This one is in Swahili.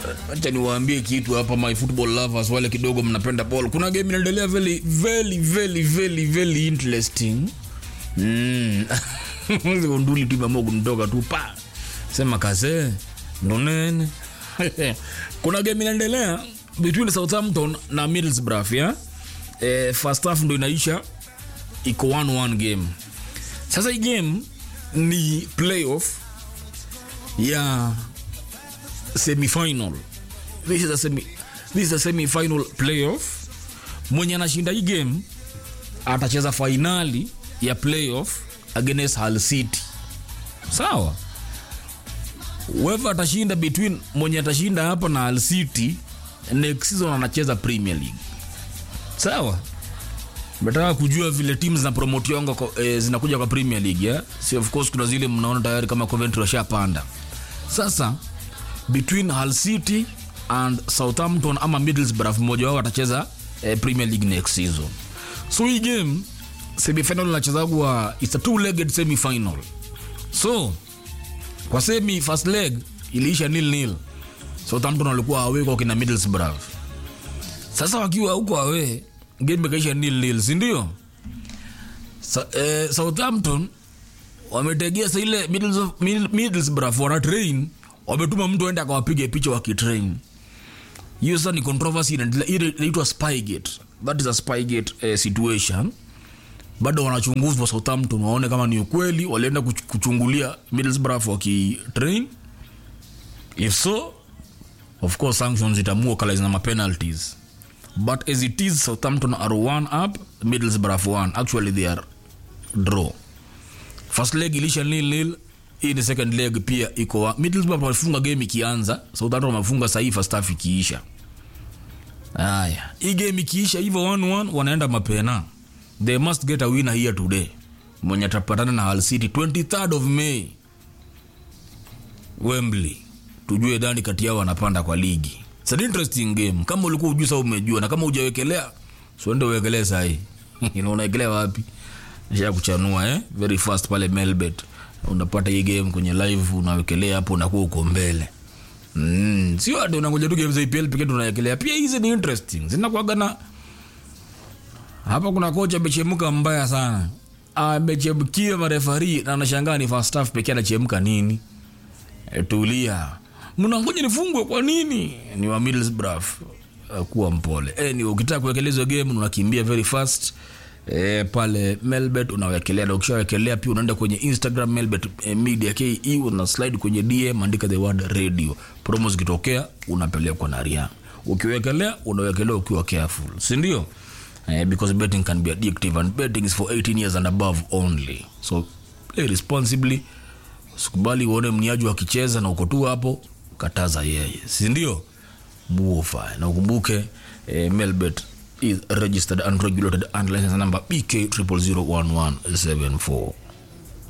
acha niwaambie kitu hapa my football lovers wale kidogo mnapenda ball kuna game inaendelea very very very very very interesting mm. unduli tu imeamua kunitoka tu pa sema kase ndonene kuna game inaendelea between southampton na middlesbrough ya eh, first half ndo inaisha iko 1-1 game sasa hii game ni playoff ya semifinal this is a semi this is a semi-final playoff mwenye anashinda hii game atacheza fainali ya playoff against Hull City sawa whoever atashinda between mwenye atashinda hapa na Hull City next season anacheza Premier League sawa Nataka kujua vile timu zinapromotiwanga kwa- eh, zinakuja kwa Premier League yeah? si of course kuna zile mnaona tayari kama Coventry washapanda sasa between Hull City and Southampton ama Middlesbrough mmoja wao atacheza eh, Premier League next season so hii game semifinal inachezagwa it's a two legged semifinal so kwa semi first leg iliisha nil nil Southampton walikuwa away kwa kina Middlesbrough sasa wakiwa huko awe game ikaisha nil nil si ndio Sa, eh, Southampton wametegea sa ile Middles- Mid- Middlesbrough wana train wametuma mtu aende akawapige picha wakitrain hiyo sasa ni controversy inaendelea ile inaitwa spygate that is a spygate eh, situation bado wanachunguzwa Southampton waone kama ni ukweli walienda kuch- kuchungulia Middlesbrough wakitrain if so of course sanctions itamua kala zina mapenalties but as it is Southampton are one up Middlesbrough one actually they are draw first leg ilisha nil nil hii ni second leg pia iko wa- Middlesbrough walifunga game ikianza Southampton wamefunga sahii first half ikiisha haya hii game ikiisha hivyo 1-1 wanaenda mapena they must get a winner here today mwenye atapatana na Hull City 23rd of May Wembley tujue dhani kati yao wanapanda kwa ligi It's an interesting game kama ulikuwa ujui sasa umejua na kama hujawekelea siende uwekelee sahii unawekelea wapi nisha kuchanua eh? very fast pale melbet unapata hii game kwenye live unawekelea hapo unakuwa uko mbele mm. sio ati unangoja tu game za EPL pekee tunawekelea pia hizi ni interesting zinakuwaga na hapa kuna kocha amechemka mbaya sana amechemkia marefari na anashangaa ni first half pekee anachemka nini e, tulia mnangoja nifungwe kwa nini ni wa Middlesbrough uh, kuwa mpole e, ni ukitaka kuwekelea hizo game unakimbia very fast e, pale melbet unawekelea na ukishawekelea pia unaenda kwenye instagram melbet e, media ke una slide kwenye dm andika the word radio promo zikitokea unapelekwa na ria ukiwekelea unawekelea ukiwa careful si ndio eh, because betting can be addictive and betting is for 18 years and above only so play responsibly sikubali uone mniaji akicheza na uko tu hapo kataza yeye si ndio buofa na ukumbuke eh, melbet is registered and regulated and license number bk 0001174